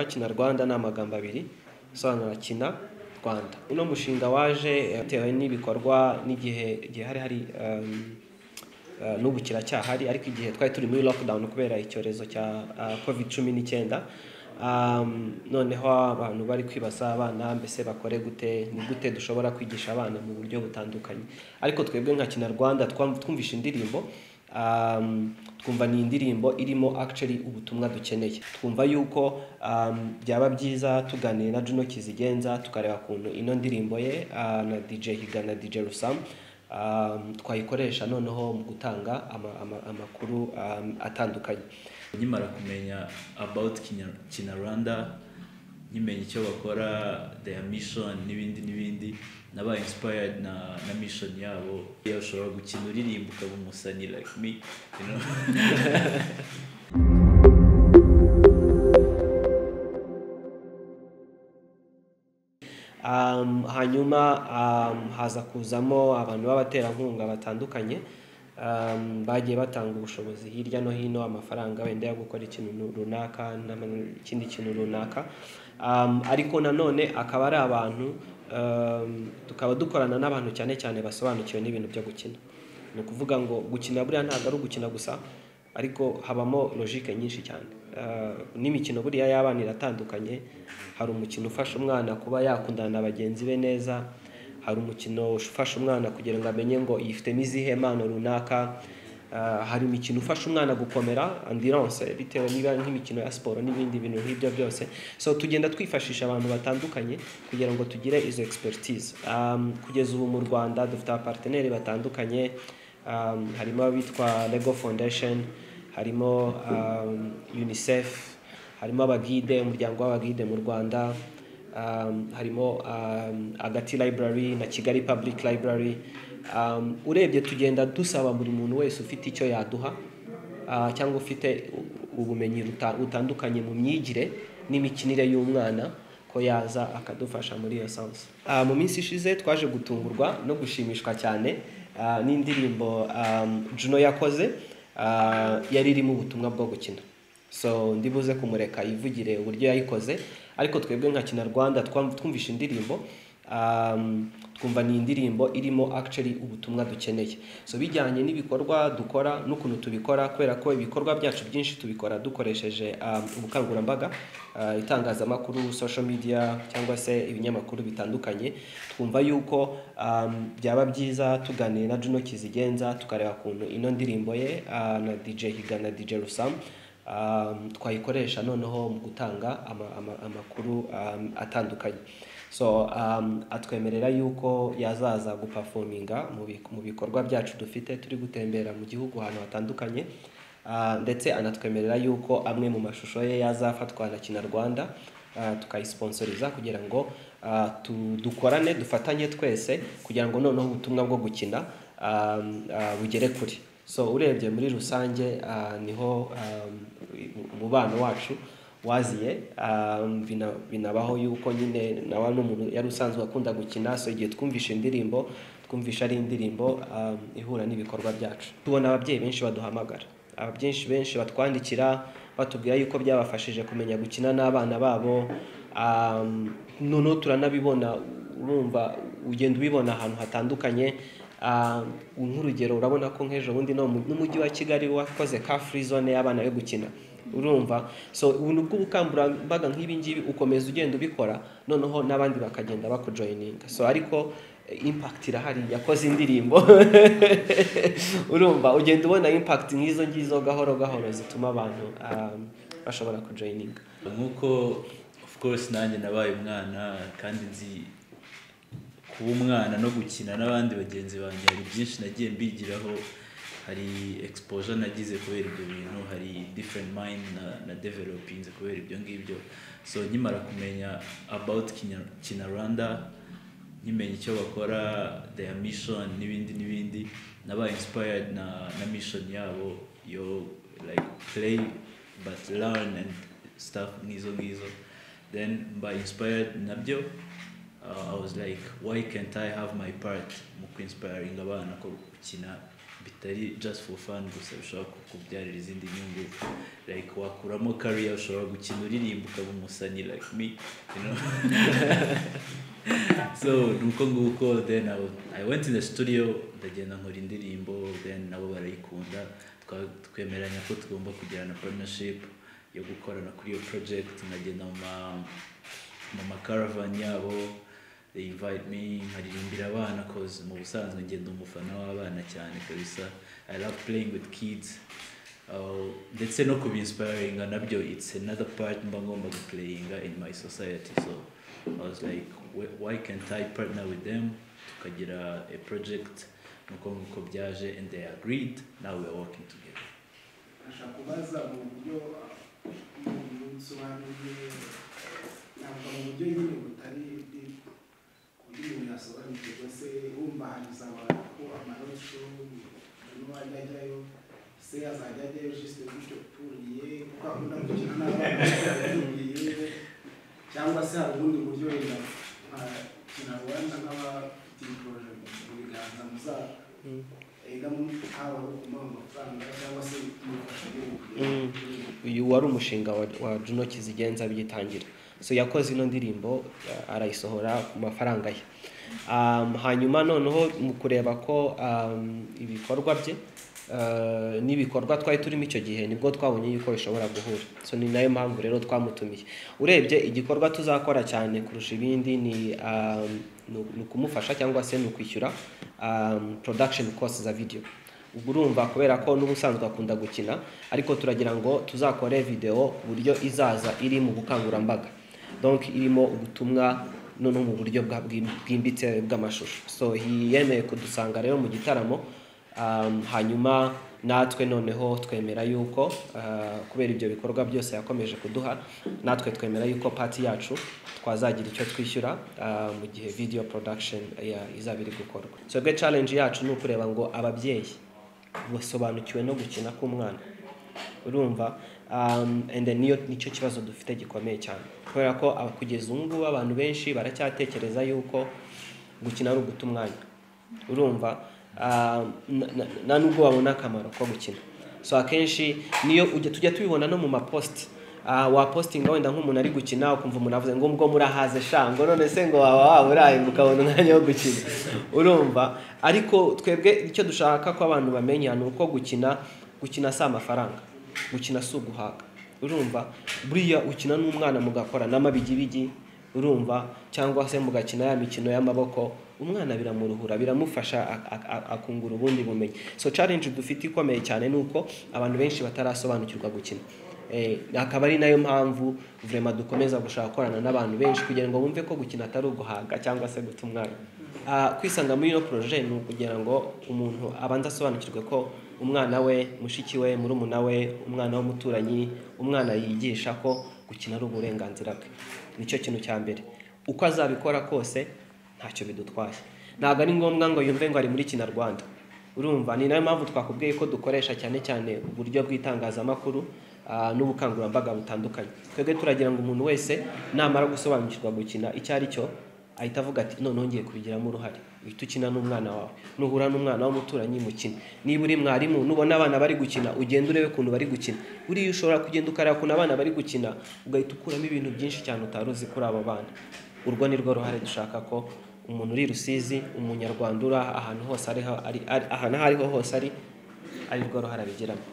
Kina Rwanda ni amagambo abiri asobanura Kina Rwanda. Uno mushinga waje bitewe n'ibikorwa n'igihe igihe hari hari um, uh, n'ubu kiracyahari ariko igihe twari turi muri lockdown kubera icyorezo cya uh, covid cumi n'icyenda um, noneho abantu bari kwibaza abana mbese bakore gute ni gute dushobora kwigisha abana mu buryo butandukanye ariko twebwe nka kinyarwanda twam- twumvishe indirimbo um, twumva ni indirimbo irimo actually ubutumwa dukeneye twumva yuko um, byaba byiza tuganiye na Juno Kizigenza tukareba kuntu ino ndirimbo ye uh, na DJ Higa na DJ Rusam um, twayikoresha noneho mu gutanga ama, ama, amakuru um, atandukanye nkimara kumenya about Kinya- kinyarwanda nkimenya icyo bakora their mission n'ibindi n'ibindi nabaye inspired na na mission yabo iyo ushobora gukina uririmba ukaba umusani like me you know? um, hanyuma um, haza kuzamo abantu b'abaterankunga batandukanye um, bagiye batanga ubushobozi hirya no hino amafaranga wenda yo gukora ikintu runaka n'ikindi kintu runaka um, ariko nanone akaba ari abantu um, tukaba dukorana n'abantu cyane cyane basobanukiwe n'ibintu byo gukina ni ukuvuga ngo gukina buriya ntabwo ari ugukina gusa ariko habamo logique nyinshi cyane Uh, n'imikino buriya y'abana iratandukanye hari umukino ufasha umwana kuba yakundana na bagenzi be neza hari umukino ufasha umwana kugira ngo amenye ngo yifitemo izihe mpano runaka Uh, hari imikino ufasha umwana gukomera andirance bitewe niba nk'imikino ya siporo n'ibindi bintu nk'ibyo byose so tugenda twifashisha abantu batandukanye kugira ngo tugire izo expertise um, kugeza ubu mu rwanda dufite abaparteneri batandukanye um, harimo abitwa lego foundation harimo um, unicef harimo abagide umuryango w'abagide mu rwanda um, harimo um, agati library na kigali public library um, urebye tugenda dusaba buri muntu wese ufite icyo yaduha uh, cyangwa ufite u- ubumenyi ruta- butandukanye mu myigire n'imikinire y'umwana ko yaza akadufasha muri iyo sauce Ah, mu minsi ishize twaje gutungurwa no gushimishwa cyane ah, n'indirimbo um, Juno yakoze ah, yari irimo ubutumwa bwo gukina so ndibuze kumureka yivugire uburyo yayikoze ariko twebwe nka kinyarwanda twam- twumvishe indirimbo um, twumva ni indirimbo irimo actually ubutumwa dukeneye so bijyanye n'ibikorwa dukora n'ukuntu tubikora kubera ko ibikorwa byacu byinshi tubikora dukoresheje um, ubukangurambaga uh, itangazamakuru social media cyangwa se ibinyamakuru bitandukanye twumva yuko um, byaba byiza tuganiye na Juno Kizigenza tukareba kuntu ino ndirimbo ye uh, na DJ Higa na DJ Rusam um, twayikoresha noneho mu gutanga ama- ama- amakuru um, atandukanye so um, atwemerera yuko yazaza gupafominga mu bi- mu bikorwa byacu dufite turi gutembera mu gihugu ahantu hatandukanye Ah, ndetse anatwemerera yuko amwe mu mashusho ye yazafatwa na kinyarwanda ah, tukayisiponsoriza kugira ngo ah, tu- dukorane dufatanye twese kugira ngo noneho ubutumwa bwo gukina ah, ah, bugere kure so urebye muri rusange ah, niho ah, umubano wacu waziye um, bina- binabaho yuko nyine nawe ni umuntu yari usanzwe akunda gukina so igihe twumvishe indirimbo twumvisha ari indirimbo um, ihura n'ibikorwa byacu tubona ababyeyi benshi baduhamagara ababyeyi benshi batwandikira batubwira yuko byabafashije kumenya gukina n'abana babo um, noneho turanabibona urumva ugenda ubibona ahantu hatandukanye Ah, nk'urugero urabona ko nk'ejo bundi no mu- n'umujyi wa kigali wakoze ka free zone y'abana yo gukina urumva so ubuntu bw'ubukangurambaga nk'ibi ngibi ukomeza ugenda ubikora noneho n'abandi bakagenda bakujoyininga so ariko eh, impact irahari yakoze indirimbo urumva ugenda ubona impact nk'izo ngizo gahoro gahoro zituma abantu ah, bashobora kujoyininga nk'uko of course nanjye nabaye umwana kandi nzi kuba umwana no gukina n'abandi bagenzi banjye hari byinshi nagiye mbigiraho hari exposure nagize kubera ibyo bintu hari different mind na, na developing kubera ibyo ngibyo so nkimara kumenya about Kinya- kinyarwanda nkimenya icyo bakora their mission n'ibindi n'ibindi nabaye inspired na, na mission yabo yo like play but learn and stuff ngizo ngizo then mba inspired nabyo uh, I was like why can't I have my part mu kwinspiring abana ko gukina bitari just for fun gusa bishobora kukubyarira izindi nyungu like wakuramo career ushobora gukina uririmba ukaba umusani like me you know so nuko nguko then I, was- I went in the studio ndagenda nkora indirimbo then nabo barayikunda twa- twemeranya ko tugomba kugirana partnership yo gukorana kuri iyo project nkagenda mu ma- mu makaravani yabo they invite me nkaririmbira abana cause mu busanzwe ngenda umufana w'abana cyane kabisa I love playing with kids Uh, ndetse no kubinsipayiringa nabyo it's another part mba ngomba guplayinga in my society so I was like "Wh- why can't I partner with them tukagira a project nuko nguko byaje and they agreed now we are working together ashaka kubaza mu buryo busobanuye ntabwo mu buryo nyine butari deep ku buryo umuntu yasobanukirwa se wumva ahantu uzabona ko amarosho umuntu ajya ajyayo se azajya ajyayo jisite gutyo uturiye kuko akunda gukina n'abana uturiye cyangwa se hari ubundi buryo wenda nka kinyarwanda nk'abafite ibikoresho mu biganza muzaba Mm. higamo haba aho kumuha amafaranga cyangwa se kumufasha Mm. uyu wari umushinga wa, wa Juno Kizigenza bigitangira so yakoze ino ndirimbo ya- arayisohora ku mafaranga ye um, hanyuma noneho mu kureba ko um, ibikorwa bye uh, n'ibikorwa twari turimo icyo gihe nibwo twabonye yuko bishobora guhura so ni nayo mpamvu rero twamutumiye urebye igikorwa tuzakora cyane kurusha ibindi ni um, ni u- ni ukumufasha cyangwa se ni ukwishyura um, production costs za video ubwo urumva kubera ko n'ubusanzwe akunda gukina ariko turagira ngo tuzakore videwo ku buryo izaza iri mu bukangurambaga donc irimo ubutumwa noneho mu buryo bwa- bwim- bwimbitse bw'amashusho so yemeye kudusanga rero mu gitaramo um, hanyuma natwe noneho twemera yuko uh, kubera ibyo bikorwa byose yakomeje kuduha natwe twemera yuko pati yacu twazagira icyo twishyura uh, mu gihe video production ya- izaba iri gukorwa twebwe challenge yacu ni ukureba ngo ababyeyi basobanukiwe no gukina k'umwana urumva um, and then niyo nicyo kibazo dufite gikomeye cyane kubera ko aba- kugeza ubu ngubu abantu benshi baracyatekereza yuko gukina ari uguta umwanya urumva ah, na- na- nta nubwo wabona akamaro ko gukina so akenshi niyo ujya tujya tubibona no mu mapositi wapositinga wenda nk'umuntu ari gukina ukumva umuntu avuze ngo ubwo murahaze sha ngo none se ngo waba waburaye ngo ukabona umwanya wo gukina urumva ariko twebwe icyo dushaka ko abantu bamenya ni uko gukina gukina si amafaranga gukina si uguhaga urumva buriya ukina n'umwana mugakora n'amabigibigi urumva cyangwa se mugakina ya mikino y'amaboko umwana biramuruhura biramufasha ak- ak- ak- akungura ubundi bumenyi so challenge dufite ikomeye cyane ni uko abantu benshi batarasobanukirwa gukina Eh, akaba ari nayo mpamvu vrema dukomeza gushaka gukorana n'abantu benshi kugira ngo bumve ko gukina atari uguhaga cyangwa se guta umwana Ah, kwisanga muri ino projet ni ukugira ngo umuntu abanza asobanukirwe ko umwana we mushiki we murumuna we umwana w'umuturanyi umwana yigisha ko gukina ari uburenganzira bwe nicyo kintu cya mbere uko azabikora kose ntacyo bidutwaye ntabwo ari ngombwa ngo yumve ngo ari muri kinyarwanda urumva ni nayo mpamvu twakubwiye ko dukoresha cyane cyane uburyo bw'itangazamakuru ah, n'ubukangurambaga butandukanye twebwe turagira ngo umuntu wese namara gusobanukirwa gukina icyo ari cyo ahita avuga ati noneho ngiye kubigiramo uruhare uhita ukina n'umwana wawe nuhura n'umwana w'umuturanyi mukina niba uri mwarimu nubona abana bari gukina ugenda urebe ukuntu bari gukina buriya ushobora kugenda ukareba ukuntu abana bari gukina ugahita ukuramo ibintu byinshi cyane utari uzi kuri abo bana urwo ni rwo ruhare dushaka ko umuntu uri i rusizi umunyarwanda uri ahantu hose ariho ari ari- ahantu aho ariho hose ari ari rwo ruhare abigiramo